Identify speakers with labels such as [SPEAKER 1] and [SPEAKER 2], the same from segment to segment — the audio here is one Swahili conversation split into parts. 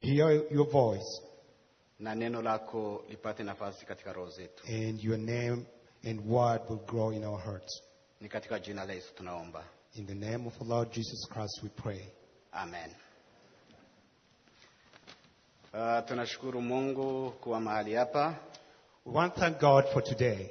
[SPEAKER 1] hear your voice
[SPEAKER 2] na neno lako lipate nafasi katika roho zetu.
[SPEAKER 1] and your name and word will grow in our hearts.
[SPEAKER 2] Ni katika jina la Yesu tunaomba,
[SPEAKER 1] In the name of the Lord Jesus Christ we pray.
[SPEAKER 2] amen. Uh, tunashukuru Mungu kuwa mahali hapa
[SPEAKER 1] We want to thank God for today.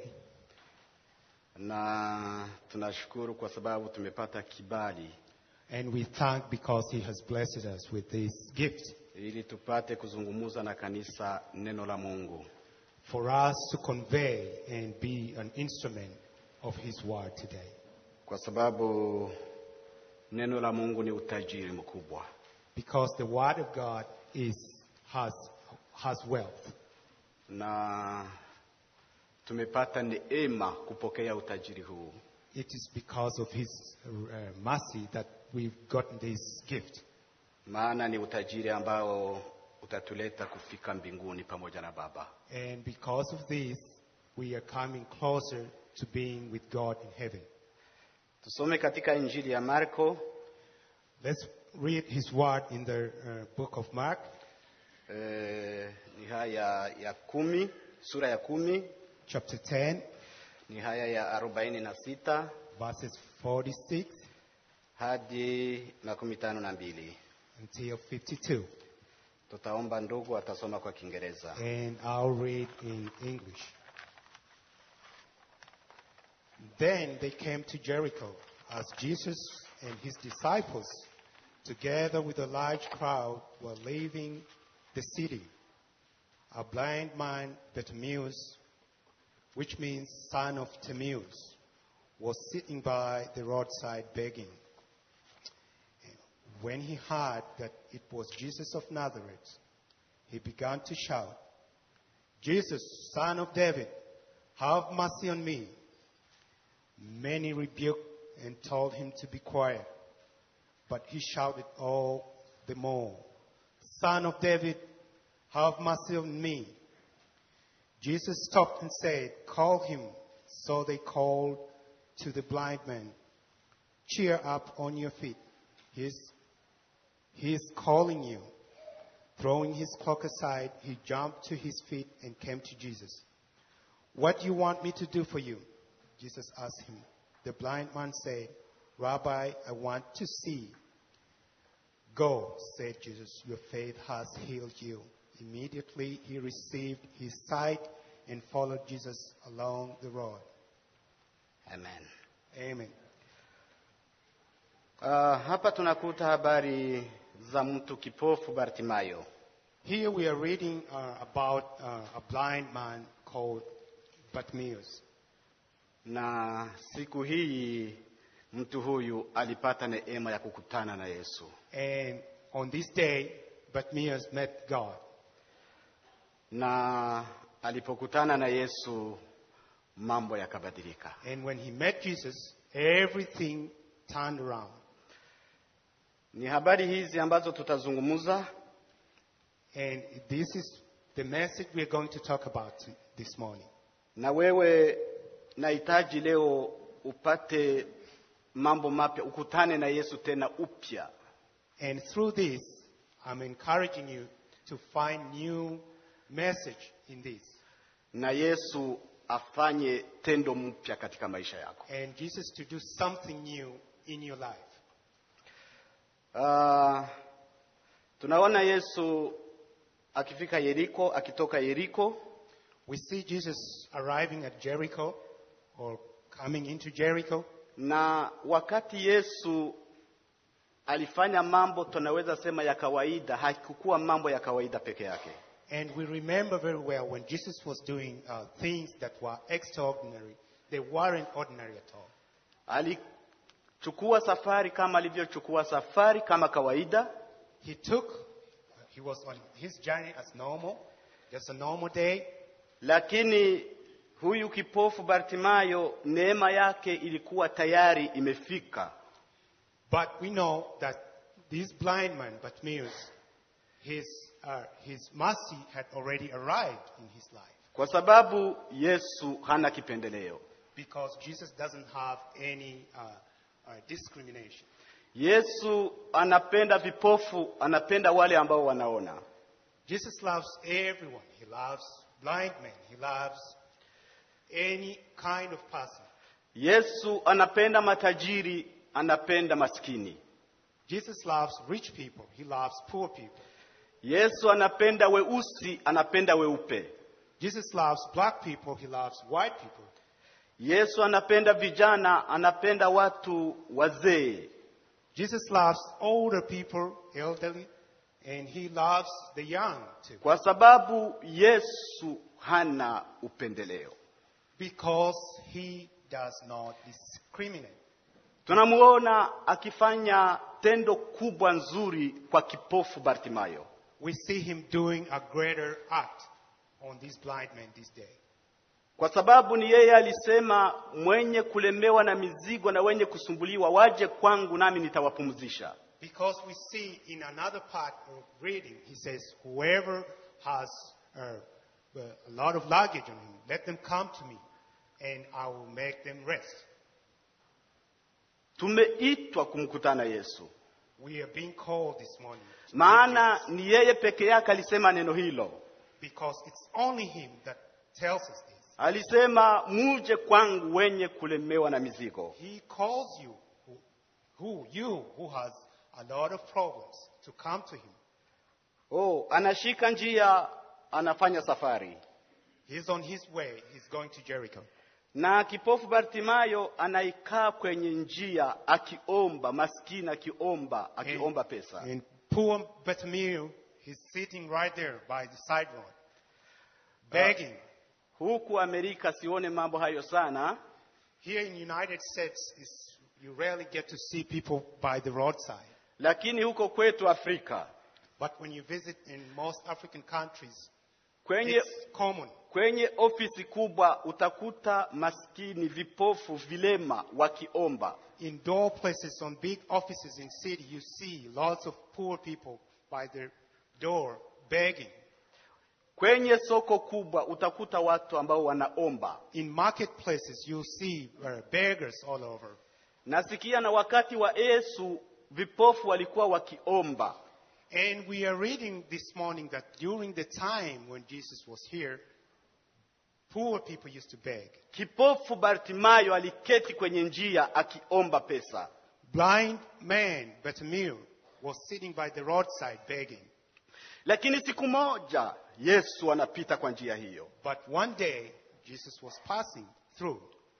[SPEAKER 2] na tunashukuru kwa sababu tumepata kibali
[SPEAKER 1] And we thank because He has blessed us with this gift
[SPEAKER 2] ili tupate kuzungumza na kanisa neno la Mungu.
[SPEAKER 1] for us to convey and be an instrument of His word today.
[SPEAKER 2] kwa sababu neno la Mungu ni utajiri mkubwa,
[SPEAKER 1] Because the word of God is, has, has wealth.
[SPEAKER 2] na tumepata neema kupokea utajiri huu,
[SPEAKER 1] It is because of His uh, mercy that we've gotten this gift.
[SPEAKER 2] maana ni utajiri ambao utatuleta kufika mbinguni pamoja na Baba.
[SPEAKER 1] And because of this, we are coming closer to being with God in heaven.
[SPEAKER 2] Tusome katika Injili ya Marko
[SPEAKER 1] Let's read His word in the uh, book of Mark,
[SPEAKER 2] eh, ni haya ya kumi, sura ya kumi
[SPEAKER 1] chapter 10,
[SPEAKER 2] ni haya ya arobaini na sita
[SPEAKER 1] verses 46
[SPEAKER 2] hadi makumi tano na mbili.
[SPEAKER 1] until 52.
[SPEAKER 2] Tutaomba ndugu atasoma kwa Kiingereza.
[SPEAKER 1] and I'll read in English. Then they came to Jericho as Jesus and his disciples, together with a large crowd, were leaving the city. A blind man, Bartimaeus, which means son of Timaeus, was sitting by the roadside begging. When he heard that it was Jesus of Nazareth, he began to shout, Jesus, son of David, have mercy on me. Many rebuked and told him to be quiet, but he shouted all the more, Son of David, have mercy on me. Jesus stopped and said, Call him. So they called to the blind man, Cheer up on your feet. He's, he is calling you. Throwing his cloak aside, he jumped to his feet and came to Jesus. What do you want me to do for you? Jesus asked him. The blind man said, Rabbi, I want to see. Go, said Jesus, your faith has healed you. Immediately he received his sight and followed Jesus along the road.
[SPEAKER 2] Amen.
[SPEAKER 1] Amen.
[SPEAKER 2] Uh, hapa tunakuta habari za mtu kipofu Bartimayo.
[SPEAKER 1] Here we are reading uh, about uh, a blind man called Bartimaeus.
[SPEAKER 2] Na siku hii mtu huyu alipata neema ya kukutana na Yesu,
[SPEAKER 1] And on this day, Bartimaeus met God.
[SPEAKER 2] na alipokutana na Yesu mambo yakabadilika.
[SPEAKER 1] And when he met Jesus, everything turned around.
[SPEAKER 2] Ni habari hizi ambazo tutazungumza,
[SPEAKER 1] And this is the message we're going to talk about this morning.
[SPEAKER 2] na wewe nahitaji leo upate mambo mapya, ukutane na Yesu tena upya.
[SPEAKER 1] And through this, I'm encouraging you to find new message in this.
[SPEAKER 2] na Yesu afanye tendo mpya katika maisha yako.
[SPEAKER 1] And Jesus to do something new in your life.
[SPEAKER 2] Uh, tunaona Yesu akifika Yeriko, akitoka Yeriko,
[SPEAKER 1] We see Jesus arriving at Jericho or coming into Jericho.
[SPEAKER 2] na wakati Yesu alifanya mambo tunaweza sema ya kawaida, haikukuwa mambo ya kawaida peke yake.
[SPEAKER 1] And we remember very well when Jesus was doing uh, things that were extraordinary, they weren't ordinary at all.
[SPEAKER 2] Alichukua safari kama alivyochukua safari kama kawaida,
[SPEAKER 1] He took, he was on his journey as normal, just a normal day,
[SPEAKER 2] lakini huyu kipofu Bartimayo neema yake ilikuwa tayari imefika.
[SPEAKER 1] but we know that this blind man, Bartimaeus, his, uh, his mercy had already arrived in his life
[SPEAKER 2] kwa sababu Yesu hana kipendeleo.
[SPEAKER 1] because Jesus doesn't have any uh, uh, discrimination.
[SPEAKER 2] Yesu anapenda vipofu, anapenda wale ambao wanaona.
[SPEAKER 1] Jesus loves everyone. He loves blind men. He loves any kind of person.
[SPEAKER 2] Yesu anapenda matajiri, anapenda maskini.
[SPEAKER 1] Jesus loves rich people. He loves poor people.
[SPEAKER 2] Yesu anapenda weusi, anapenda weupe.
[SPEAKER 1] Jesus loves black people. He loves white people.
[SPEAKER 2] Yesu anapenda vijana, anapenda watu wazee.
[SPEAKER 1] Jesus loves older people, elderly, and he loves the young too.
[SPEAKER 2] Kwa sababu Yesu hana upendeleo.
[SPEAKER 1] Because he does not discriminate.
[SPEAKER 2] Tunamuona akifanya tendo kubwa nzuri kwa kipofu Bartimayo.
[SPEAKER 1] We see him doing a greater act on this blind man this day.
[SPEAKER 2] Kwa sababu ni yeye alisema, mwenye kulemewa na mizigo na wenye kusumbuliwa waje kwangu, nami nitawapumzisha.
[SPEAKER 1] Because we see in another part of reading, he says, Whoever has uh, uh, a lot of luggage on him, let them come to me, and I will make them rest.
[SPEAKER 2] Tumeitwa kumkutana Yesu,
[SPEAKER 1] We are being called this morning. to
[SPEAKER 2] maana
[SPEAKER 1] meet Jesus,
[SPEAKER 2] ni yeye peke yake alisema neno hilo.
[SPEAKER 1] Because it's only him that tells us this.
[SPEAKER 2] Alisema, muje kwangu wenye kulemewa na mizigo.
[SPEAKER 1] He calls you, who, who you, who has a lot of problems, to come to him.
[SPEAKER 2] Oh, anashika njia, anafanya safari.
[SPEAKER 1] He's on his way. He's going to Jericho.
[SPEAKER 2] Na kipofu Bartimayo anaikaa kwenye njia akiomba, maskini akiomba, akiomba pesa.
[SPEAKER 1] And poor Bartimaeus, he's sitting right there by the side road, begging.
[SPEAKER 2] Huku Amerika sione mambo hayo sana,
[SPEAKER 1] Here in United States, is, you rarely get to see people by the roadside.
[SPEAKER 2] lakini huko kwetu Afrika
[SPEAKER 1] But when you visit in most African countries,
[SPEAKER 2] kwenye,
[SPEAKER 1] it's common.
[SPEAKER 2] kwenye ofisi kubwa utakuta maskini, vipofu, vilema wakiomba.
[SPEAKER 1] In door places, on big offices in city, you see lots of poor people by their door begging.
[SPEAKER 2] Kwenye soko kubwa utakuta watu ambao wanaomba.
[SPEAKER 1] In marketplaces, you see uh, beggars all over.
[SPEAKER 2] Nasikia na wakati wa Yesu vipofu walikuwa wakiomba.
[SPEAKER 1] And we are reading this morning that during the time when Jesus was here, poor people used to beg.
[SPEAKER 2] Kipofu Bartimayo aliketi kwenye njia akiomba pesa.
[SPEAKER 1] Blind man Bartimaeus was sitting by the roadside begging.
[SPEAKER 2] Lakini siku moja Yesu anapita kwa njia hiyo.
[SPEAKER 1] But one day, Jesus was passing through.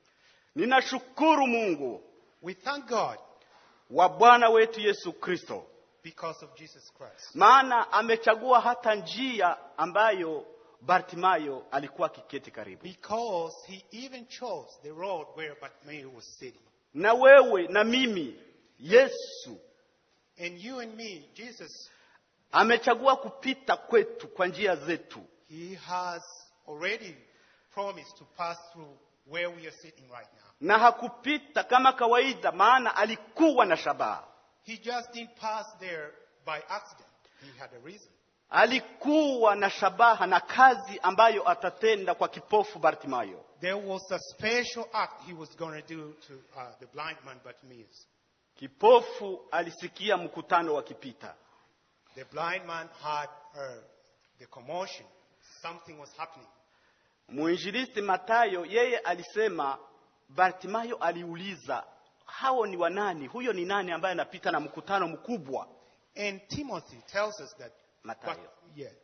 [SPEAKER 2] Ninashukuru Mungu
[SPEAKER 1] We thank God
[SPEAKER 2] wa Bwana wetu Yesu Kristo,
[SPEAKER 1] because of Jesus Christ.
[SPEAKER 2] maana amechagua hata njia ambayo Bartimayo alikuwa akiketi karibu.
[SPEAKER 1] Because he even chose the road where Bartimaeus was sitting.
[SPEAKER 2] Na wewe na mimi, Yesu
[SPEAKER 1] And you and me, Jesus,
[SPEAKER 2] amechagua kupita kwetu kwa njia zetu.
[SPEAKER 1] he has already promised to pass through where we are sitting right now.
[SPEAKER 2] na hakupita kama kawaida, maana alikuwa na shabaha.
[SPEAKER 1] He just didn't pass there by accident. He had a reason.
[SPEAKER 2] Alikuwa na shabaha na kazi ambayo atatenda kwa kipofu Bartimayo.
[SPEAKER 1] There was a special act he was going to do to uh, the blind man Bartimaeus.
[SPEAKER 2] Kipofu alisikia mkutano wakipita,
[SPEAKER 1] The blind man had uh, the commotion. Something was happening.
[SPEAKER 2] mwinjilisti Matayo yeye alisema, Bartimayo aliuliza hao ni wanani? Huyo ni nani ambaye anapita na mkutano mkubwa?
[SPEAKER 1] And Timothy tells us that.
[SPEAKER 2] Matthew.
[SPEAKER 1] But, yeah,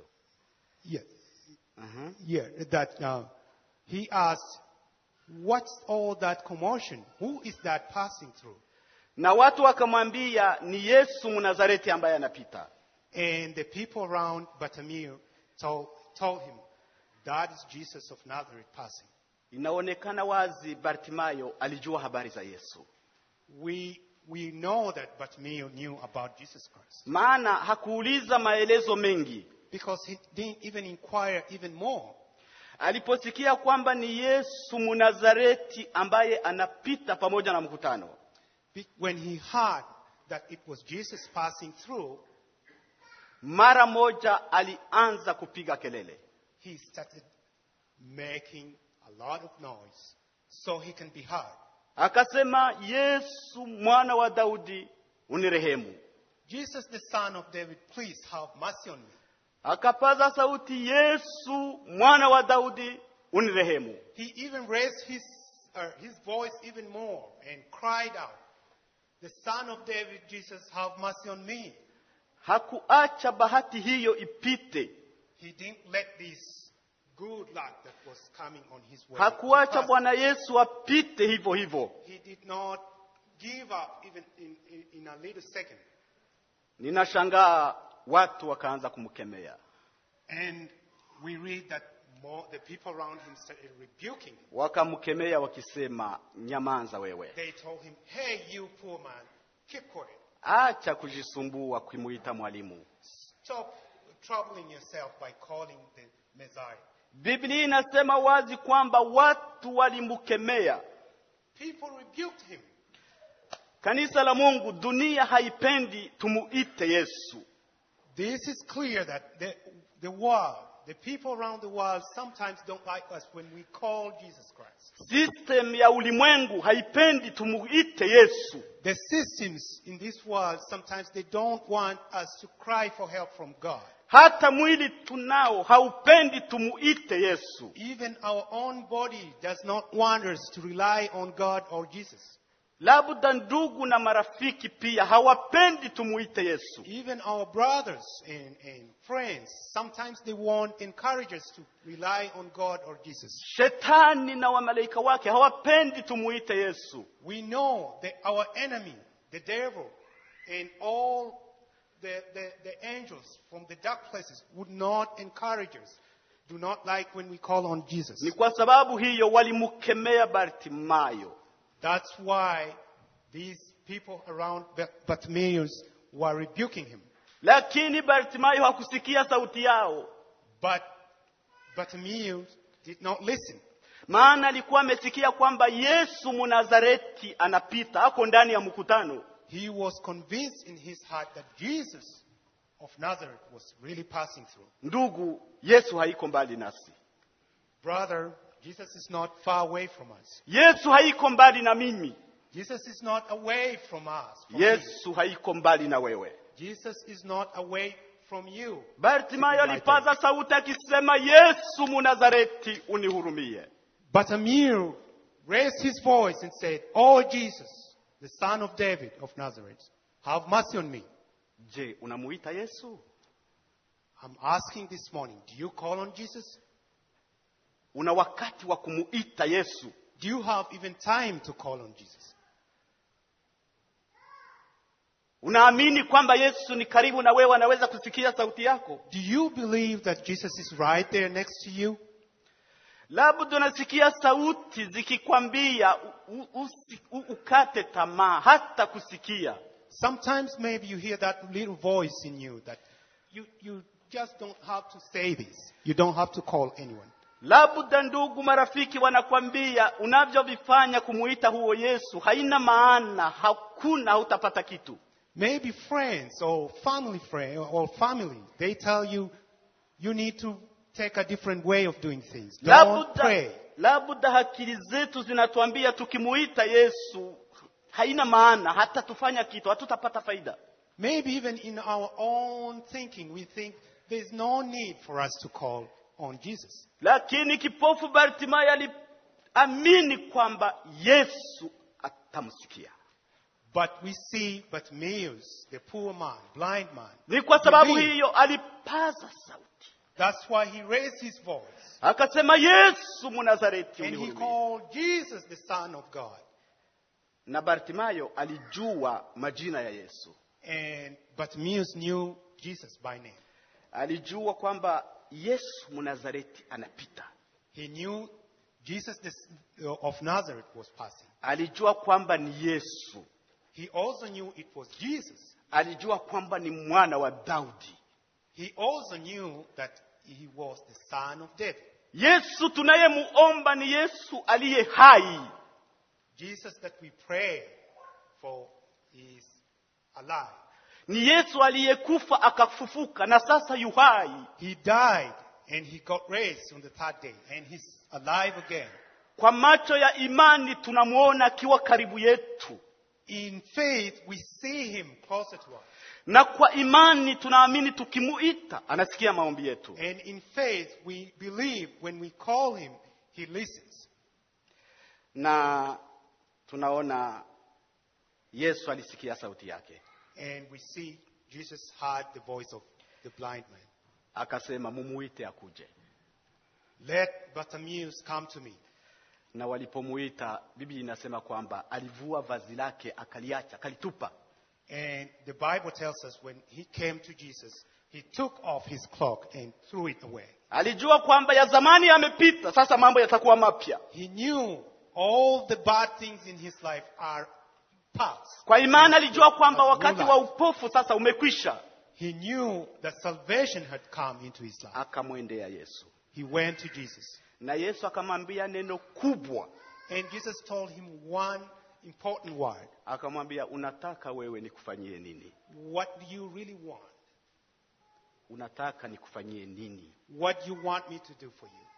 [SPEAKER 1] yeah,
[SPEAKER 2] Mhm.
[SPEAKER 1] yeah. That uh, he asked, "What's all that commotion? Who is that passing through?"
[SPEAKER 2] Na watu wakamwambia ni Yesu Mnazareti ambaye anapita.
[SPEAKER 1] And the people around Bartimaeus told, told him, "That is Jesus of Nazareth passing."
[SPEAKER 2] Inaonekana wazi Bartimayo alijua habari za Yesu.
[SPEAKER 1] We we know that Bartimaeus knew about Jesus Christ
[SPEAKER 2] maana hakuuliza maelezo mengi.
[SPEAKER 1] because he didn't even inquire even more.
[SPEAKER 2] Aliposikia kwamba ni Yesu Mnazareti ambaye anapita pamoja na mkutano,
[SPEAKER 1] Be- When he heard that it was Jesus passing through,
[SPEAKER 2] mara moja alianza kupiga kelele,
[SPEAKER 1] he started making a lot of noise so he can be heard.
[SPEAKER 2] akasema, Yesu mwana wa Daudi, unirehemu.
[SPEAKER 1] Jesus, the son of David, please have mercy on me.
[SPEAKER 2] akapaza sauti, Yesu mwana wa Daudi, unirehemu.
[SPEAKER 1] He even raised his, uh, his voice even more and cried out, The Son of David, Jesus, have mercy on me.
[SPEAKER 2] Hakuacha bahati hiyo ipite,
[SPEAKER 1] He didn't let this good luck that was coming on his way.
[SPEAKER 2] hakuacha
[SPEAKER 1] pass.
[SPEAKER 2] Bwana Yesu apite hivyo hivyo.
[SPEAKER 1] He did not give up even in, in, in a little second.
[SPEAKER 2] Ninashangaa watu wakaanza kumkemea,
[SPEAKER 1] And we read that more, the people around him started rebuking him.
[SPEAKER 2] wakamkemea wakisema, nyamanza wewe,
[SPEAKER 1] They told him, Hey, you poor man, keep quiet.
[SPEAKER 2] acha kujisumbua kumuita mwalimu.
[SPEAKER 1] Stop troubling yourself by calling the Messiah.
[SPEAKER 2] Biblia inasema wazi kwamba watu walimkemea.
[SPEAKER 1] People rebuked him.
[SPEAKER 2] Kanisa la Mungu, dunia haipendi tumuite Yesu.
[SPEAKER 1] This is clear that the, the world, the people around the world sometimes don't like us when we call Jesus Christ.
[SPEAKER 2] System ya ulimwengu haipendi tumuite Yesu.
[SPEAKER 1] The systems in this world sometimes they don't want us to cry for help from God.
[SPEAKER 2] Hata mwili tunao haupendi tumuite Yesu.
[SPEAKER 1] Even our own body does not want us to rely on God or Jesus.
[SPEAKER 2] Labda ndugu na marafiki pia hawapendi tumuite Yesu.
[SPEAKER 1] Even our brothers and, and friends, sometimes they won't encourage us to rely on God or Jesus.
[SPEAKER 2] Shetani na wamalaika wake hawapendi tumuite Yesu.
[SPEAKER 1] We know that our enemy, the devil, and all the, the, the angels from the dark places would not encourage us, do not like when we call on Jesus.
[SPEAKER 2] Ni kwa sababu hiyo walimkemea Bartimayo.
[SPEAKER 1] That's why these people around Ba- Bartimaeus were rebuking him.
[SPEAKER 2] Lakini Bartimayo hakusikia sauti yao,
[SPEAKER 1] But Bartimaeus did not listen.
[SPEAKER 2] maana alikuwa amesikia kwamba Yesu Mnazareti anapita, ako ndani ya mkutano.
[SPEAKER 1] He was convinced in his heart that Jesus of Nazareth was really passing through.
[SPEAKER 2] Ndugu, Yesu haiko mbali nasi.
[SPEAKER 1] Brother, Jesus is not far away from us.
[SPEAKER 2] Yesu haiko mbali na mimi.
[SPEAKER 1] Jesus is not away from us. from me.
[SPEAKER 2] Yesu haiko mbali na wewe.
[SPEAKER 1] Jesus is not away from you.
[SPEAKER 2] Bartimayo alipaza sauti akisema, Yesu Mnazareti, unihurumie.
[SPEAKER 1] Bartimaeus raised his voice and said, Oh Jesus, the son of David of Nazareth, have mercy on me.
[SPEAKER 2] Je, unamuita Yesu?
[SPEAKER 1] I'm asking this morning, do you call on Jesus?
[SPEAKER 2] Una wakati wa kumuita Yesu?
[SPEAKER 1] Do you have even time to call on Jesus?
[SPEAKER 2] Unaamini kwamba Yesu ni karibu na wewe, anaweza kusikia sauti yako?
[SPEAKER 1] Do you believe that Jesus is right there next to you?
[SPEAKER 2] Labda unasikia sauti zikikwambia u- u- usi- u- ukate tamaa, hata kusikia.
[SPEAKER 1] Sometimes maybe you hear that little voice in you that you, you just don't have to say this. You don't have to call anyone.
[SPEAKER 2] Labda ndugu, marafiki wanakwambia unavyovifanya kumuita huo Yesu haina maana, hakuna, hautapata kitu.
[SPEAKER 1] Maybe friends or family friend or family, they tell you you need to take a different way of doing things. Don't
[SPEAKER 2] Labda,
[SPEAKER 1] pray.
[SPEAKER 2] labda akili zetu zinatuambia tukimuita Yesu haina maana, hata tufanya kitu hatutapata faida.
[SPEAKER 1] Maybe even in our own thinking, we think there's no need for us to call on Jesus.
[SPEAKER 2] Lakini kipofu Bartimayo aliamini kwamba Yesu atamsikia.
[SPEAKER 1] But we see Bartimaeus, the poor man, blind man.
[SPEAKER 2] Ni kwa sababu
[SPEAKER 1] believe.
[SPEAKER 2] hiyo alipaza sauti
[SPEAKER 1] That's why he raised his voice.
[SPEAKER 2] akasema, Yesu Mnazareti,
[SPEAKER 1] And he
[SPEAKER 2] unihurumie.
[SPEAKER 1] called Jesus the Son of God.
[SPEAKER 2] Na Bartimayo alijua majina ya Yesu,
[SPEAKER 1] And Bartimaeus knew Jesus by name.
[SPEAKER 2] alijua kwamba Yesu Mnazareti anapita,
[SPEAKER 1] He knew Jesus the, of Nazareth was passing.
[SPEAKER 2] alijua kwamba ni Yesu,
[SPEAKER 1] He also knew it was Jesus.
[SPEAKER 2] alijua kwamba ni mwana wa Daudi.
[SPEAKER 1] He also knew that he was the son of David.
[SPEAKER 2] Yesu tunayemuomba ni Yesu aliye hai.
[SPEAKER 1] Jesus that we pray for is alive.
[SPEAKER 2] Ni Yesu aliyekufa akafufuka na sasa yu hai.
[SPEAKER 1] He died and he got raised on the third day and he's alive again.
[SPEAKER 2] Kwa macho ya imani tunamwona akiwa karibu yetu,
[SPEAKER 1] In faith, we see him closer to us.
[SPEAKER 2] na kwa imani tunaamini tukimuita anasikia maombi yetu
[SPEAKER 1] And in faith, we believe when we call him, he listens.
[SPEAKER 2] na tunaona yesu alisikia sauti yake
[SPEAKER 1] And we see Jesus heard the voice of the blind man.
[SPEAKER 2] akasema mumuite akuje
[SPEAKER 1] Let Bartimaeus come to me.
[SPEAKER 2] na walipomuita biblia inasema kwamba alivua vazi lake akaliacha akalitupa
[SPEAKER 1] And the Bible tells us when he came to Jesus, he took off his cloak and threw it away.
[SPEAKER 2] alijua kwamba ya zamani yamepita sasa mambo yatakuwa mapya
[SPEAKER 1] He knew all the bad things in his life are past.
[SPEAKER 2] kwa imani alijua kwamba
[SPEAKER 1] But
[SPEAKER 2] wakati
[SPEAKER 1] new
[SPEAKER 2] wa
[SPEAKER 1] life.
[SPEAKER 2] upofu sasa umekwisha
[SPEAKER 1] He knew that salvation had come into his life.
[SPEAKER 2] akamwendea yesu
[SPEAKER 1] He went to Jesus.
[SPEAKER 2] na yesu akamwambia neno kubwa
[SPEAKER 1] And Jesus told him one important word.
[SPEAKER 2] akamwambia unataka wewe nikufanyie nini
[SPEAKER 1] What do you really want?
[SPEAKER 2] unataka nikufanyie nini
[SPEAKER 1] What do you want me to do for you?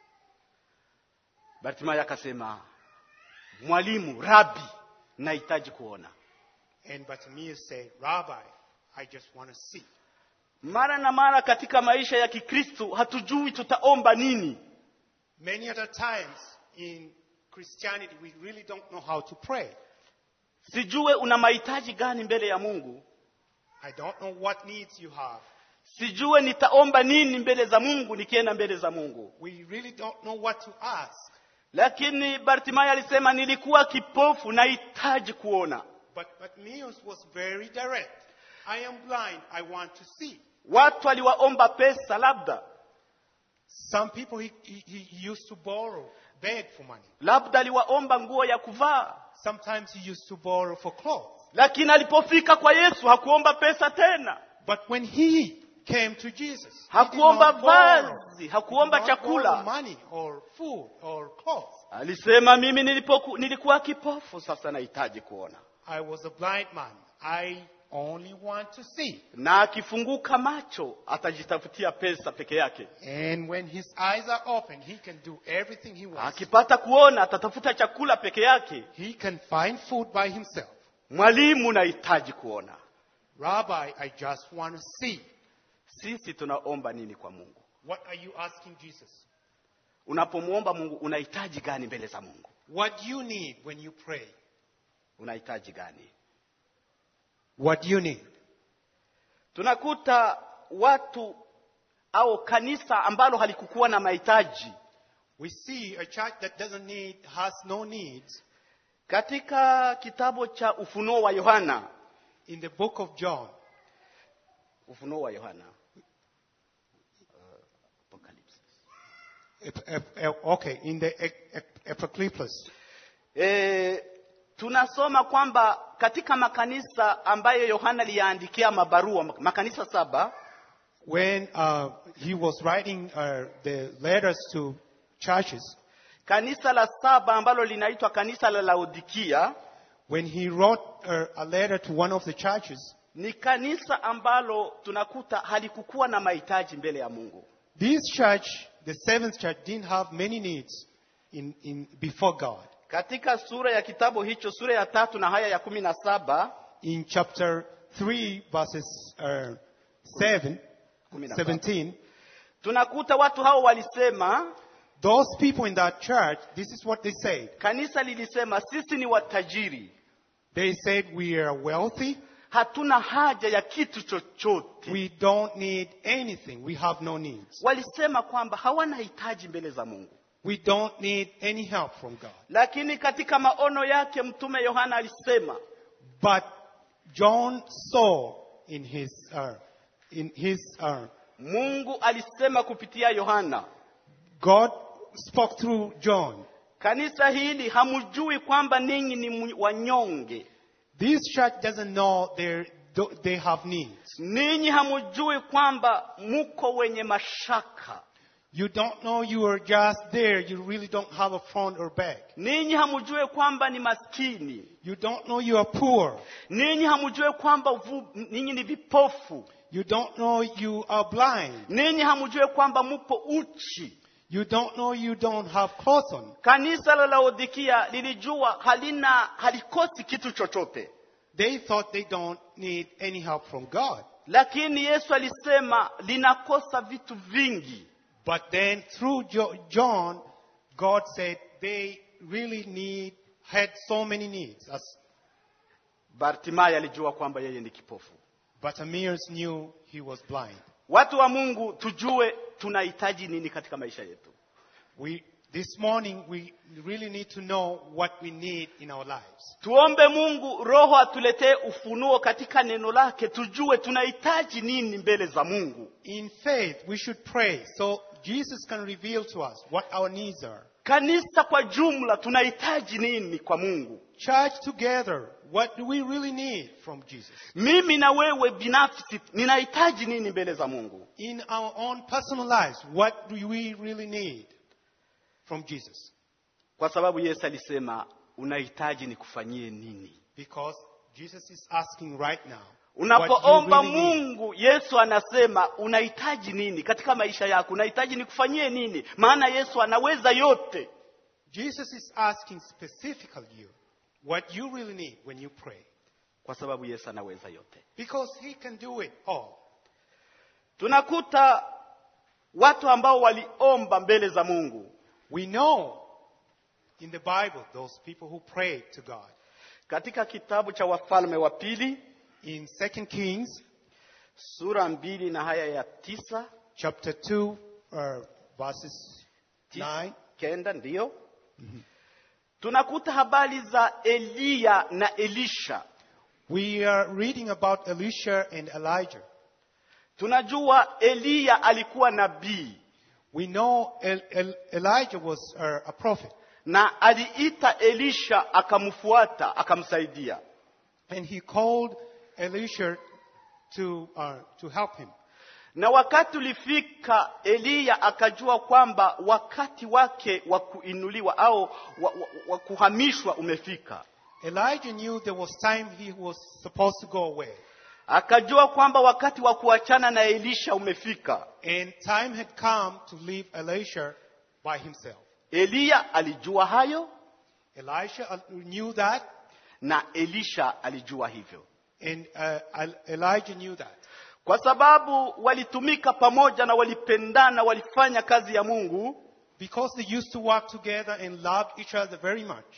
[SPEAKER 2] bartimayo akasema mwalimu rabi nahitaji kuona
[SPEAKER 1] And Bartimaeus said, Rabbi, I just want to see.
[SPEAKER 2] mara na mara katika maisha ya kikristu hatujui tutaomba nini
[SPEAKER 1] Many other times in Christianity, we really don't know how to pray.
[SPEAKER 2] sijue una mahitaji gani mbele ya mungu
[SPEAKER 1] I don't know what needs you have.
[SPEAKER 2] sijue nitaomba nini mbele za mungu nikienda mbele za mungu
[SPEAKER 1] We really don't know what to ask.
[SPEAKER 2] lakini bartimayo alisema nilikuwa kipofu nahitaji kuona
[SPEAKER 1] But Bartimaeus was very direct. I am blind. I want to see.
[SPEAKER 2] watu aliwaomba pesa labda
[SPEAKER 1] Some people he, he, he used to borrow, beg for money.
[SPEAKER 2] labda aliwaomba nguo ya kuvaa
[SPEAKER 1] Sometimes he used to borrow for clothes.
[SPEAKER 2] lakini alipofika kwa yesu hakuomba pesa tena
[SPEAKER 1] But when he came to Jesus, he did
[SPEAKER 2] hakuomba
[SPEAKER 1] not borrow,
[SPEAKER 2] vazi hakuomba
[SPEAKER 1] did not borrow
[SPEAKER 2] chakula
[SPEAKER 1] money or food or clothes.
[SPEAKER 2] alisema mimi nilipoku, nilikuwa kipofu sasa nahitaji kuona
[SPEAKER 1] I was a blind man. I only want to see.
[SPEAKER 2] na akifunguka macho atajitafutia pesa peke yake
[SPEAKER 1] And when his eyes are open, he can do everything he wants.
[SPEAKER 2] akipata kuona atatafuta chakula peke yake
[SPEAKER 1] He can find food by himself.
[SPEAKER 2] mwalimu nahitaji kuona
[SPEAKER 1] Rabbi, I just want to see.
[SPEAKER 2] sisi tunaomba nini kwa mungu
[SPEAKER 1] What are you asking Jesus?
[SPEAKER 2] unapomwomba mungu unahitaji gani mbele za mungu
[SPEAKER 1] What do you need when you pray?
[SPEAKER 2] unahitaji gani
[SPEAKER 1] What do you need?
[SPEAKER 2] tunakuta watu au kanisa ambalo halikukuwa na mahitaji
[SPEAKER 1] We see a church that doesn't need, has no needs.
[SPEAKER 2] katika kitabu cha ufunuo wa yohana
[SPEAKER 1] In the book of John,
[SPEAKER 2] ufunuo wa yohana uh, Apocalypse.
[SPEAKER 1] ep- ep- ep- okay, in the ep- ep- Apocalypse,
[SPEAKER 2] E, tunasoma kwamba katika makanisa ambayo yohana aliyaandikia mabarua makanisa saba
[SPEAKER 1] when uh, he was writing uh, the letters to churches,
[SPEAKER 2] kanisa la saba ambalo linaitwa kanisa la laodikia
[SPEAKER 1] when he wrote uh, a letter to one of the churches,
[SPEAKER 2] ni kanisa ambalo tunakuta halikukuwa na mahitaji mbele ya mungu
[SPEAKER 1] this church, the seventh church, didn't have many needs in, in, before God.
[SPEAKER 2] katika sura ya kitabu hicho sura ya tatu na haya ya kumi na saba
[SPEAKER 1] In chapter 3, verses uh, 7,
[SPEAKER 2] Kumi na saba.
[SPEAKER 1] 17,
[SPEAKER 2] tunakuta watu hao walisema
[SPEAKER 1] those people in that church, this is what they said.
[SPEAKER 2] kanisa lilisema sisi ni watajiri
[SPEAKER 1] They said, We are wealthy.
[SPEAKER 2] hatuna haja ya kitu chochote
[SPEAKER 1] We don't need anything. We have no needs.
[SPEAKER 2] walisema kwamba hawana hitaji mbele za mungu
[SPEAKER 1] We don't need any help from God.
[SPEAKER 2] lakini katika maono yake mtume yohana alisema
[SPEAKER 1] But John saw in his, uh, in his, uh,
[SPEAKER 2] mungu alisema kupitia yohana
[SPEAKER 1] God spoke through John.
[SPEAKER 2] kanisa hili hamjui kwamba ninyi ni mwi- wanyonge
[SPEAKER 1] This church doesn't know they're, they have needs.
[SPEAKER 2] ninyi hamjui kwamba muko wenye mashaka
[SPEAKER 1] You don't know you are just there. You really don't have a front or back.
[SPEAKER 2] ninyi hamjui kwamba ni maskini
[SPEAKER 1] You don't know you are poor.
[SPEAKER 2] ninyi hamjui kwamba vu, ninyi ni vipofu
[SPEAKER 1] You don't know you are blind.
[SPEAKER 2] ninyi hamjui kwamba mupo uchi
[SPEAKER 1] You don't know you don't have clothes on.
[SPEAKER 2] kanisa la laodikia lilijua halina halikosi kitu chochote
[SPEAKER 1] They thought they don't need any help from God.
[SPEAKER 2] lakini Yesu alisema linakosa vitu vingi.
[SPEAKER 1] But then through jo- John, God said they really need, had so many needs. As
[SPEAKER 2] Bartimayo alijua kwamba yeye ni kipofu.
[SPEAKER 1] Bartimaeus knew he was blind.
[SPEAKER 2] Watu wa Mungu, tujue tunahitaji nini katika maisha yetu.
[SPEAKER 1] We, this morning, we really need to know what we need in our lives.
[SPEAKER 2] Tuombe Mungu Roho atuletee ufunuo katika neno lake, tujue tunahitaji nini mbele za Mungu.
[SPEAKER 1] In faith, we should pray so Jesus can reveal to us what our needs are.
[SPEAKER 2] Kanisa kwa jumla tunahitaji nini kwa Mungu?
[SPEAKER 1] Church together, what do we really need from Jesus?
[SPEAKER 2] Mimi na wewe binafsi ninahitaji nini mbele za Mungu?
[SPEAKER 1] In our own personal lives, what do we really need from Jesus?
[SPEAKER 2] Kwa sababu Yesu alisema unahitaji nikufanyie nini?
[SPEAKER 1] Because Jesus is asking right now.
[SPEAKER 2] Unapoomba
[SPEAKER 1] what you really need.
[SPEAKER 2] Mungu, Yesu anasema unahitaji nini katika maisha yako? Unahitaji nikufanyie nini? Maana Yesu anaweza yote.
[SPEAKER 1] Jesus is asking specifically you what you really need when you pray.
[SPEAKER 2] Kwa sababu Yesu anaweza yote.
[SPEAKER 1] Because he can do it all.
[SPEAKER 2] Tunakuta watu ambao waliomba mbele za Mungu.
[SPEAKER 1] We know in the Bible those people who prayed to God.
[SPEAKER 2] Katika kitabu cha Wafalme wa pili
[SPEAKER 1] In 2 Kings
[SPEAKER 2] sura mbili na haya ya tisa
[SPEAKER 1] chapter 2, uh, verses
[SPEAKER 2] tisa
[SPEAKER 1] 9,
[SPEAKER 2] kenda ndiyo tunakuta habari za Eliya na Elisha.
[SPEAKER 1] we are reading about Elisha and Elijah.
[SPEAKER 2] Tunajua Eliya alikuwa nabii
[SPEAKER 1] We know El- El- Elijah was uh, a prophet,
[SPEAKER 2] na aliita Elisha akamfuata akamsaidia.
[SPEAKER 1] and he called Elisha to, uh, to help him.
[SPEAKER 2] Na wakati ulifika, Eliya akajua kwamba wakati wake wa kuinuliwa au wa, wa, wa kuhamishwa umefika.
[SPEAKER 1] Elijah knew there was time he was supposed to go away,
[SPEAKER 2] Akajua kwamba wakati wa kuachana na Elisha umefika.
[SPEAKER 1] and time had come to leave Elisha by himself.
[SPEAKER 2] Eliya alijua hayo
[SPEAKER 1] Elisha uh, knew that,
[SPEAKER 2] na Elisha alijua hivyo,
[SPEAKER 1] and uh, El- Elijah knew that.
[SPEAKER 2] kwa sababu walitumika pamoja na walipendana, walifanya kazi ya Mungu.
[SPEAKER 1] Because they used to work together and loved each other very much.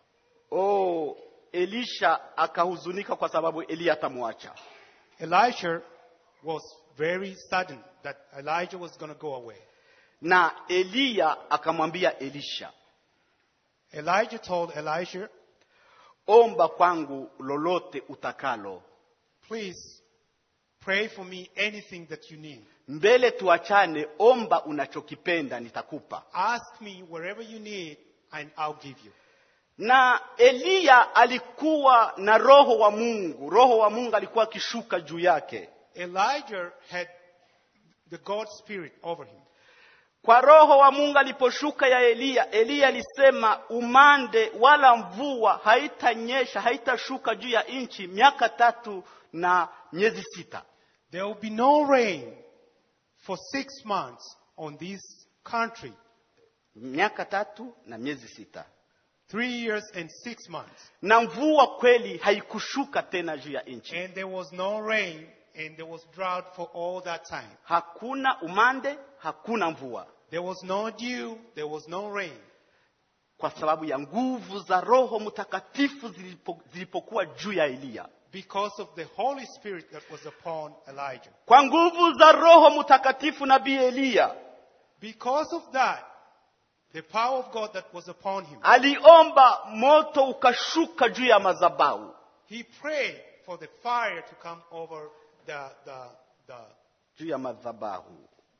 [SPEAKER 2] Oh, Elisha akahuzunika kwa sababu Eliya atamwacha.
[SPEAKER 1] Elisha was very sudden that Elijah was going to go away.
[SPEAKER 2] Na Eliya akamwambia Elisha,
[SPEAKER 1] Elijah told Elisha,
[SPEAKER 2] omba kwangu lolote utakalo,
[SPEAKER 1] please pray for me anything that you need.
[SPEAKER 2] mbele tuachane, omba unachokipenda nitakupa.
[SPEAKER 1] Ask me wherever you need and I'll give you.
[SPEAKER 2] Na Eliya alikuwa na roho wa Mungu, roho wa Mungu alikuwa akishuka juu yake.
[SPEAKER 1] Elijah had the God spirit over him.
[SPEAKER 2] Kwa roho wa Mungu aliposhuka ya Eliya, Eliya alisema umande wala mvua haitanyesha, haitashuka juu ya nchi miaka tatu na miezi sita.
[SPEAKER 1] There will be no rain for six months on this country.
[SPEAKER 2] Miaka tatu na miezi sita,
[SPEAKER 1] Three years and six months.
[SPEAKER 2] na mvua kweli haikushuka tena juu ya nchi.
[SPEAKER 1] And there was no rain and there was drought for all that time.
[SPEAKER 2] Hakuna umande, hakuna mvua,
[SPEAKER 1] There was no dew, there was no rain.
[SPEAKER 2] kwa sababu ya nguvu za Roho Mtakatifu zilipo, zilipokuwa juu ya Eliya.
[SPEAKER 1] Because of the Holy Spirit that was upon Elijah.
[SPEAKER 2] Kwa nguvu za Roho Mtakatifu, nabii Eliya
[SPEAKER 1] Because of that, the power of God that was upon him,
[SPEAKER 2] aliomba moto ukashuka juu ya madhabahu.
[SPEAKER 1] he prayed for the fire to come over the, the, the,
[SPEAKER 2] juu ya madhabahu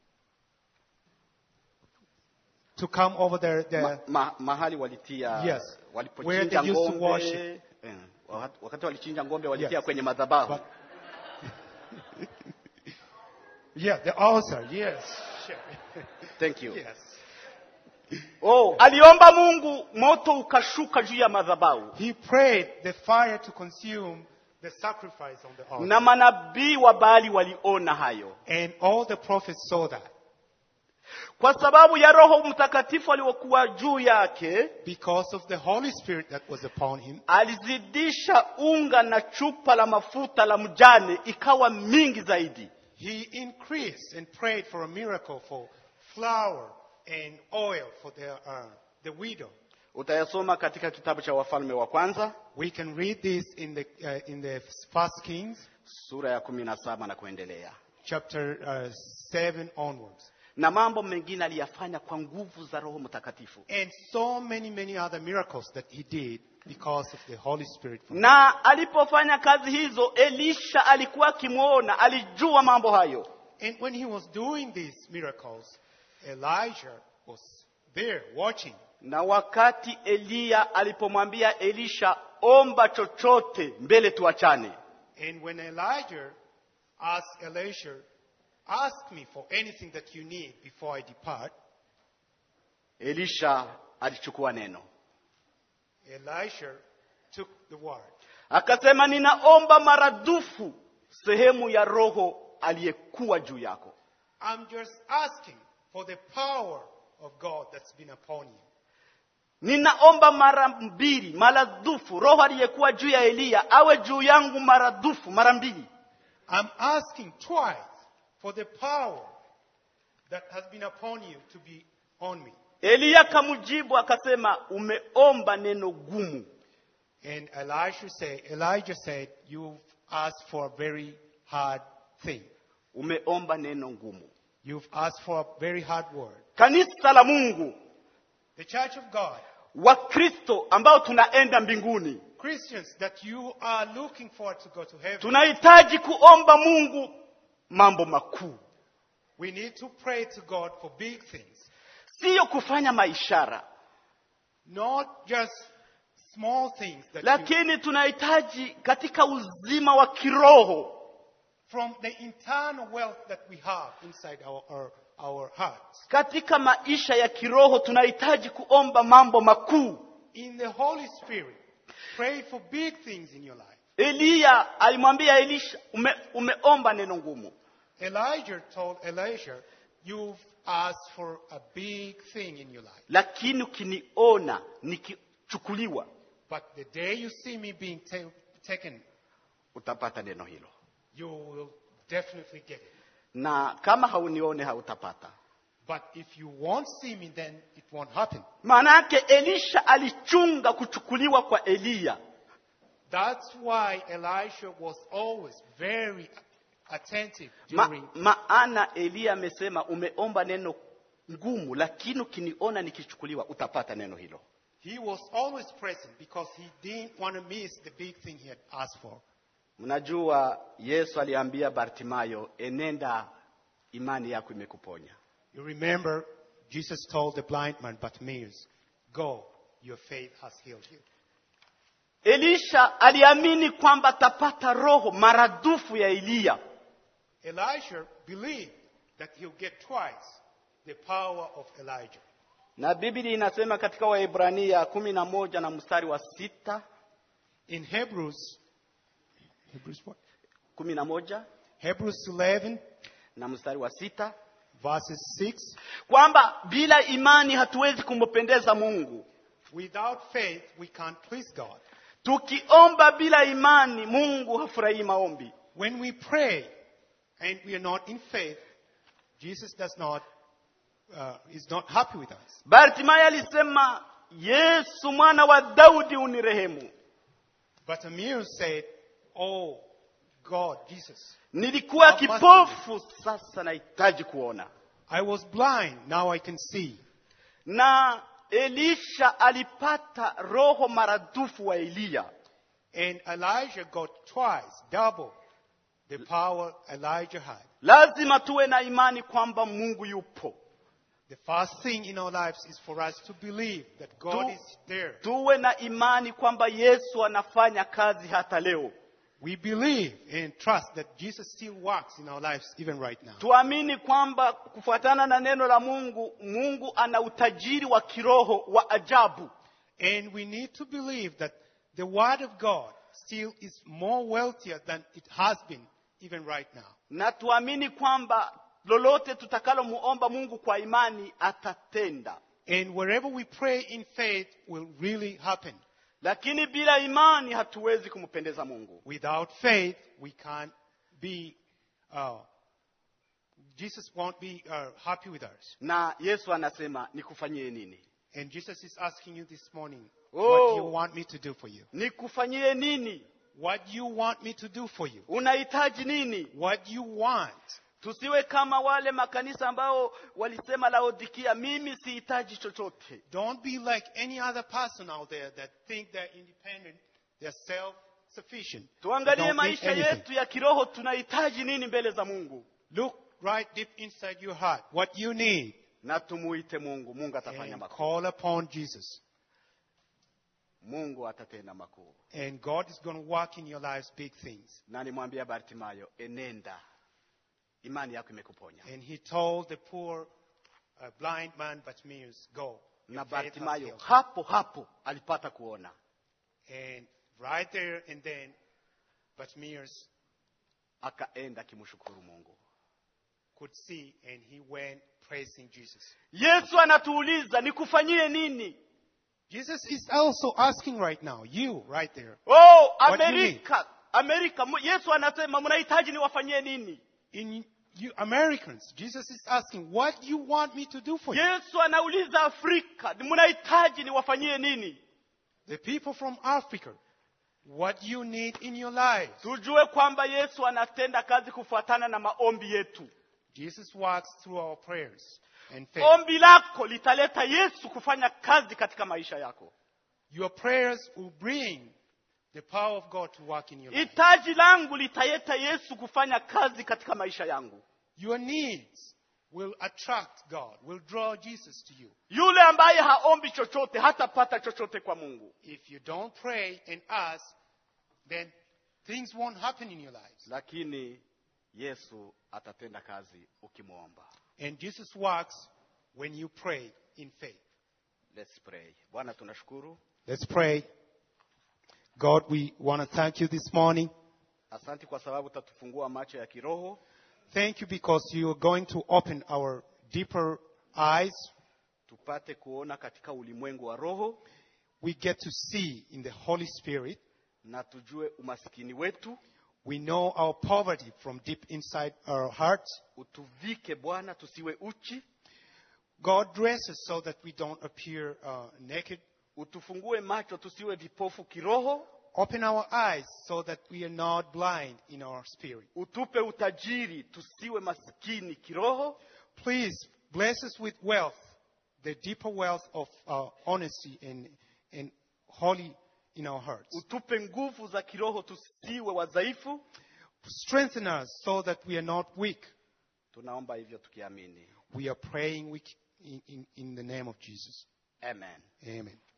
[SPEAKER 1] to come over the, the
[SPEAKER 2] ma, ma, mahali walitia
[SPEAKER 1] Yes. Where
[SPEAKER 2] walipochinja
[SPEAKER 1] they used to
[SPEAKER 2] ng'ombe
[SPEAKER 1] worship.
[SPEAKER 2] eh, wakati- wakati walichinja ng'ombe walitia
[SPEAKER 1] Yes.
[SPEAKER 2] kwenye madhabahu
[SPEAKER 1] But- yeah, the altar, yes. Sure.
[SPEAKER 2] thank you
[SPEAKER 1] yes.
[SPEAKER 2] oh aliomba Mungu moto ukashuka juu ya madhabahu
[SPEAKER 1] He prayed the fire to consume the sacrifice on the altar.
[SPEAKER 2] na manabii wa Baali waliona hayo
[SPEAKER 1] And all the prophets saw that.
[SPEAKER 2] kwa sababu ya roho mtakatifu aliokuwa juu yake
[SPEAKER 1] because of the Holy Spirit that was upon him,
[SPEAKER 2] alizidisha unga na chupa la mafuta la mjane ikawa mingi zaidi
[SPEAKER 1] he increased and prayed for a miracle for flour and oil for the, uh, the widow.
[SPEAKER 2] utayasoma katika kitabu cha wafalme wa kwanza
[SPEAKER 1] We can read this in the, uh, in the First Kings,
[SPEAKER 2] sura ya kumi na saba na kuendelea
[SPEAKER 1] chapter uh, 7 onwards.
[SPEAKER 2] na mambo mengine aliyafanya kwa nguvu za roho mtakatifu
[SPEAKER 1] And so many, many other miracles that he did because of the Holy Spirit. from
[SPEAKER 2] na alipofanya kazi hizo elisha alikuwa akimwona alijua mambo hayo
[SPEAKER 1] And when he was doing these miracles, Elijah was there watching.
[SPEAKER 2] na wakati eliya alipomwambia elisha omba chochote mbele tuachane
[SPEAKER 1] And when Elijah asked Elisha, ask me for anything that you need before I depart,
[SPEAKER 2] elisha alichukua neno
[SPEAKER 1] Elisha took the word.
[SPEAKER 2] akasema ninaomba maradufu sehemu ya roho aliyekuwa juu yako
[SPEAKER 1] I'm just asking for the power of God that's been upon you.
[SPEAKER 2] ninaomba mara mbili maradufu roho aliyekuwa juu ya eliya awe juu yangu maradufu mara mbili
[SPEAKER 1] I'm asking twice for the power that has been upon you to be on me.
[SPEAKER 2] eliya kamjibu akasema umeomba neno gumu
[SPEAKER 1] And Elisha said, Elijah said, You've asked for a very hard thing.
[SPEAKER 2] umeomba neno ngumu
[SPEAKER 1] You've asked for a very hard word.
[SPEAKER 2] kanisa la mungu
[SPEAKER 1] The church of God,
[SPEAKER 2] wakristo ambao tunaenda mbinguni
[SPEAKER 1] Christians that you are looking forward to go to heaven,
[SPEAKER 2] tunahitaji kuomba mungu mambo makuu
[SPEAKER 1] we need to pray to God for big things.
[SPEAKER 2] siyo kufanya maishara
[SPEAKER 1] Not just small things that you,
[SPEAKER 2] lakini tunahitaji katika uzima wa kiroho
[SPEAKER 1] from the internal wealth that we have inside our, our, our hearts.
[SPEAKER 2] katika maisha ya kiroho tunahitaji kuomba mambo makuu
[SPEAKER 1] In the Holy Spirit, pray for big things in your life.
[SPEAKER 2] eliya alimwambia elisha ume, umeomba neno ngumu
[SPEAKER 1] Elijah told Elisha, You've asked for a big thing in your life.
[SPEAKER 2] lakini ukiniona nikichukuliwa
[SPEAKER 1] But the day you see me being ta- taken,
[SPEAKER 2] utapata neno hilo
[SPEAKER 1] you will definitely get it.
[SPEAKER 2] na kama haunione hautapata
[SPEAKER 1] But if you won't see me, then it won't happen.
[SPEAKER 2] maana yake elisha alichunga kuchukuliwa kwa eliya
[SPEAKER 1] That's why Elisha was always very attentive
[SPEAKER 2] Ma,
[SPEAKER 1] during.
[SPEAKER 2] maana eliya amesema umeomba neno ngumu lakini ukiniona nikichukuliwa utapata neno hilo
[SPEAKER 1] He was always present because he didn't want to miss the big thing he had asked for.
[SPEAKER 2] mnajua yesu aliambia bartimayo enenda imani yako imekuponya
[SPEAKER 1] You remember, Jesus told the blind man, Bartimaeus, Go, your faith has healed you.
[SPEAKER 2] elisha aliamini kwamba atapata roho maradufu ya eliya
[SPEAKER 1] Elisha believed that he'll get twice the power of Elijah.
[SPEAKER 2] na biblia inasema katika waebrania kumi na moja na mstari wa sita
[SPEAKER 1] In Hebrews, Hebrews what?
[SPEAKER 2] kumi na moja
[SPEAKER 1] Hebrews 11,
[SPEAKER 2] na mstari wa sita
[SPEAKER 1] verses 6.
[SPEAKER 2] kwamba bila imani hatuwezi kumpendeza mungu
[SPEAKER 1] Without faith, we can't please God.
[SPEAKER 2] tukiomba bila imani mungu hafurahii maombi
[SPEAKER 1] When we pray and we are not in faith, Jesus does not, uh, is not happy with us.
[SPEAKER 2] bartimayo alisema yesu mwana wa daudi unirehemu
[SPEAKER 1] But Amir said, Oh, God, Jesus,
[SPEAKER 2] nilikuwa
[SPEAKER 1] Have mercy.
[SPEAKER 2] kipofu sasa nahitaji kuona
[SPEAKER 1] I was blind, now I can see.
[SPEAKER 2] na elisha alipata roho maradufu wa eliya
[SPEAKER 1] And Elijah got twice, double the power Elijah had.
[SPEAKER 2] lazima tuwe na imani kwamba mungu yupo
[SPEAKER 1] The first thing in our lives is for us to believe that God
[SPEAKER 2] Tu-
[SPEAKER 1] is there.
[SPEAKER 2] tuwe na imani kwamba yesu anafanya kazi hata leo
[SPEAKER 1] We believe and trust that Jesus still works in our lives even right now.
[SPEAKER 2] tuamini kwamba kufuatana na neno la mungu mungu ana utajiri wa kiroho wa ajabu
[SPEAKER 1] And we need to believe that the Word of God still is more wealthier than it has been even right now.
[SPEAKER 2] na tuamini kwamba lolote tutakalomuomba mungu kwa imani atatenda
[SPEAKER 1] And wherever we pray in faith will really happen.
[SPEAKER 2] lakini bila imani hatuwezi kumpendeza mungu
[SPEAKER 1] Without faith, we can't be, uh, Jesus won't be uh, happy with us.
[SPEAKER 2] na yesu anasema nikufanyie nini
[SPEAKER 1] And Jesus is asking you this morning,
[SPEAKER 2] Oh.
[SPEAKER 1] what you want me to do for you?
[SPEAKER 2] nikufanyie nini
[SPEAKER 1] What you want me to do for you?
[SPEAKER 2] unahitaji nini
[SPEAKER 1] What you want.
[SPEAKER 2] tusiwe kama wale makanisa ambao walisema laodikia mimi sihitaji chochote
[SPEAKER 1] Don't be like any other person out there that think they're independent, they're self-sufficient.
[SPEAKER 2] tuangalie
[SPEAKER 1] Don't need
[SPEAKER 2] maisha
[SPEAKER 1] anything.
[SPEAKER 2] yetu ya kiroho tunahitaji nini mbele za mungu
[SPEAKER 1] Look right deep inside your heart. What you need.
[SPEAKER 2] na tumuite mungu mungu atafanya
[SPEAKER 1] And
[SPEAKER 2] makuu
[SPEAKER 1] call upon Jesus.
[SPEAKER 2] mungu atatenda makuu
[SPEAKER 1] And God is going to work in your lives big things.
[SPEAKER 2] na nimwambia bartimayo enenda imani yako imekuponya
[SPEAKER 1] And he told the poor uh, blind man Bartimaeus, go. Your
[SPEAKER 2] na
[SPEAKER 1] faith has
[SPEAKER 2] bartimayo
[SPEAKER 1] healed."
[SPEAKER 2] hapo hapo alipata kuona
[SPEAKER 1] And right there and then, Bartimaeus
[SPEAKER 2] akaenda akimshukuru mungu
[SPEAKER 1] could see and he went praising Jesus.
[SPEAKER 2] yesu anatuuliza nikufanyie nini
[SPEAKER 1] Jesus is also asking right now, you right there,
[SPEAKER 2] oh
[SPEAKER 1] What do you
[SPEAKER 2] amerika amerika Mu- yesu anasema mnahitaji niwafanyie nini
[SPEAKER 1] in you Americans, Jesus is asking, what you want me to do for you?
[SPEAKER 2] yesu anauliza afrika mnahitaji niwafanyie nini
[SPEAKER 1] The people from Africa, what you need in your lives.
[SPEAKER 2] tujue kwamba yesu anatenda kazi kufuatana na maombi yetu
[SPEAKER 1] Jesus works through our prayers and faith.
[SPEAKER 2] ombi lako litaleta yesu kufanya kazi katika maisha yako
[SPEAKER 1] Your prayers will bring the power of God to work in your life.
[SPEAKER 2] hitaji langu litaleta yesu kufanya kazi katika maisha yangu
[SPEAKER 1] Your needs will attract God, will draw Jesus to you.
[SPEAKER 2] yule ambaye haombi chochote hatapata chochote kwa mungu
[SPEAKER 1] If you don't pray and ask, then things won't happen in your lives.
[SPEAKER 2] lakini yesu atatenda kazi ukimwomba
[SPEAKER 1] And Jesus works when you pray in faith.
[SPEAKER 2] Let's pray bwana tunashukuru
[SPEAKER 1] Let's pray. God, we want to thank you this morning.
[SPEAKER 2] asanti kwa sababu utatufungua macho ya kiroho
[SPEAKER 1] Thank you because you are going to open our deeper eyes.
[SPEAKER 2] tupate kuona katika ulimwengu wa roho
[SPEAKER 1] We get to see in the Holy Spirit.
[SPEAKER 2] na tujue umasikini wetu
[SPEAKER 1] We know our poverty from deep inside our hearts.
[SPEAKER 2] utuvike bwana tusiwe uchi
[SPEAKER 1] God dresses so that we don't appear uh, naked.
[SPEAKER 2] utufungue macho tusiwe vipofu kiroho
[SPEAKER 1] Open our eyes so that we are not blind in our spirit.
[SPEAKER 2] utupe utajiri tusiwe maskini kiroho
[SPEAKER 1] Please bless us with wealth, the deeper wealth of uh, honesty and, and holy in our hearts.
[SPEAKER 2] utupe nguvu za kiroho tusiwe wadhaifu
[SPEAKER 1] Strengthen us so that we are not weak.
[SPEAKER 2] tunaomba hivyo tukiamini
[SPEAKER 1] We are praying weak in, in, in the name of Jesus.
[SPEAKER 2] amen
[SPEAKER 1] Amen.